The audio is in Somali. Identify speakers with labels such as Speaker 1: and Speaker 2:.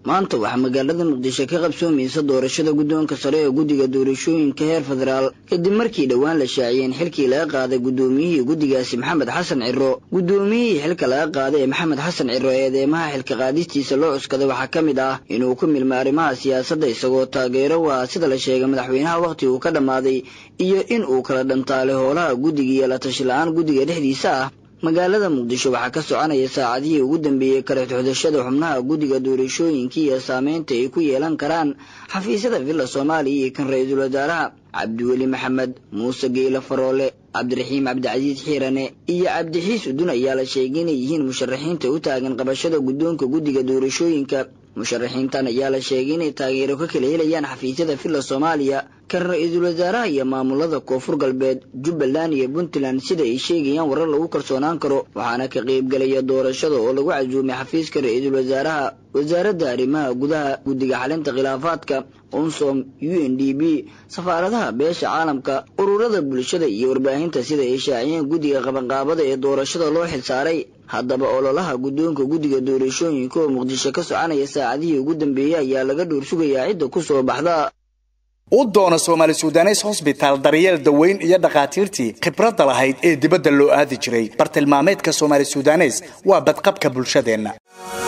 Speaker 1: maanta waxaa magaalada muqdisho ka qabsoomaysa doorashada guddoonka sare ee guddiga doorashooyinka heer federaal kadib markii dhowaan la shaaciyey in xilkii laga qaaday guddoomiyihii guddigaasi maxamed xasan ciro guddoomiyihii xilka laga qaaday ee maxamed xasan ciro ee eedeymaha xilka qaadistiisa loo cuskaday waxaa ka mid ah inuu ku milmo arrimaha siyaasadda isagoo taageero u ah sida la sheegay madaxweynaha wakhti uu ka dhammaaday iyo in uu kala dhantaalay howlaha guddiga iyo la tashi la-aan guddiga dhexdiisa ah magaalada muqdisho waxaa ka soconaya saacadihii ugu dambeeyey kala xuxdashada xubnaha guddiga doorashooyinka iyo saameynta ay ku yeelan karaan xafiisyada villa soomaaliya iyo kan ra-iisul wasaaraha cabdiweli maxamed muuse geyle faroole cabdiraxiim cabdicasiis xiirane iyo cabdixiis udun ayaa la sheegay inay yihiin musharaxiinta u taagan qabashada guddoonka guddiga doorashooyinka musharaxiintan ayaa la sheegay inay taageero ka kala helayaan xafiisyada villa soomaaliya kan ra-iisul wasaaraha iyo maamulada koonfur galbeed jubbaland iyo puntland sida ay sheegayaan warar lagu kalsoonaan karo waxaana ka qaybgelaya doorashada oo lagu casuumay xafiiska ra-iisul wasaaraha wasaaradda arrimaha gudaha guddiga xalinta khilaafaadka unsom u n d b safaaradaha beesha caalamka ururada bulshada iyo warbaahinta sida ay shaaciyeen guddiga qabanqaabada ee doorashada loo xilsaaray haddaba ololaha guddoonka guddiga doorashooyinka oo muqdisho ka soconaya saacadihii ugu dambeeyey ayaa laga dhuur sugayaa cidda ku soo baxda
Speaker 2: u doona soomaali sudanes hosbitaal daryeel daweyn iyo dhakhaatiirtii khibradda lahayd ee dibadda loo aadi jiray bartilmaameedka soomaali sudanes waa badqabka bulshadeenna